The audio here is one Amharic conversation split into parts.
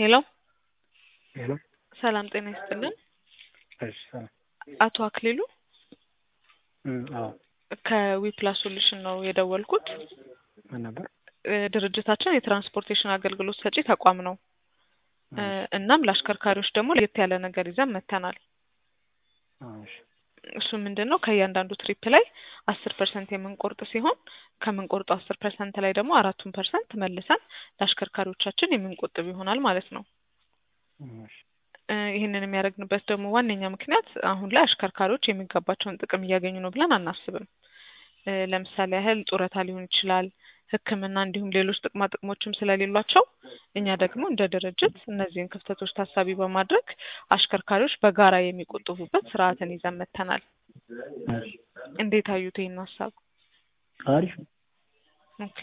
ሄሎ ሄሎ ሰላም ጤና ይስጥልን። እሺ ሰላም አቶ አክሊሉ እም አዎ ከዊፕላስ ሶሉሽን ነው የደወልኩት። ምን ነበር? እ ድርጅታችን የትራንስፖርቴሽን አገልግሎት ሰጪ ተቋም ነው። እ እናም ለአሽከርካሪዎች ደግሞ ለየት ያለ ነገር ይዘን መጥተናል። አዎ እሺ እሱ ምንድን ነው ከእያንዳንዱ ትሪፕ ላይ አስር ፐርሰንት የምንቆርጥ ሲሆን ከምንቆርጠው አስር ፐርሰንት ላይ ደግሞ አራቱን ፐርሰንት መልሰን ለአሽከርካሪዎቻችን የምንቆጥብ ይሆናል ማለት ነው። እሺ እ ይህንን የሚያደርግንበት ደግሞ ዋነኛ ምክንያት አሁን ላይ አሽከርካሪዎች የሚገባቸውን ጥቅም እያገኙ ነው ብለን አናስብም። እ ለምሳሌ ያህል ጡረታ ሊሆን ይችላል፣ ሕክምና እንዲሁም ሌሎች ጥቅማ ጥቅሞችም ስለሌሏቸው እኛ ደግሞ እንደ ድርጅት እነዚህን ክፍተቶች ታሳቢ በማድረግ አሽከርካሪዎች በጋራ የሚቆጥቡበት ስርዓትን ይዘን መጥተናል። እሺ እንዴት አዩት ይህን ሀሳብ? አሪፍ ነው። ኦኬ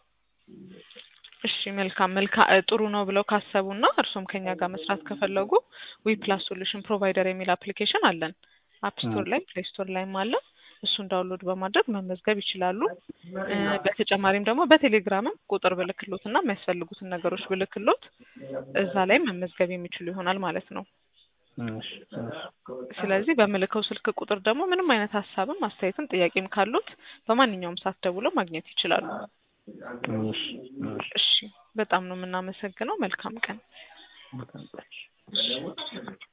እሺ መልካም መልካ እ ጥሩ ነው ብለው ካሰቡና እርሶም ከኛ ጋር መስራት ከፈለጉ ዊ ፕላስ ሶሉሽን ፕሮቫይደር የሚል አፕሊኬሽን አለን። አፕ ስቶር ላይ ፕሌይ ስቶር ላይም አለ። እሱን ዳውንሎድ በማድረግ መመዝገብ ይችላሉ። እ በተጨማሪም ደግሞ በቴሌግራምም ቁጥር ብልክሎት እና የሚያስፈልጉትን ነገሮች ብልክሎት እዛ ላይ መመዝገብ የሚችሉ ይሆናል ማለት ነው። እሺ እሺ ስለዚህ በምልከው ስልክ ቁጥር ደግሞ ምንም አይነት ሀሳብም አስተያየትም ጥያቄም ካሉት በማንኛውም ሰዓት ደውለው ማግኘት ይችላሉ። እሺ እሺ እሺ በጣም ነው የምናመሰግነው። መልካም ቀን። በጣም እሺ እሺ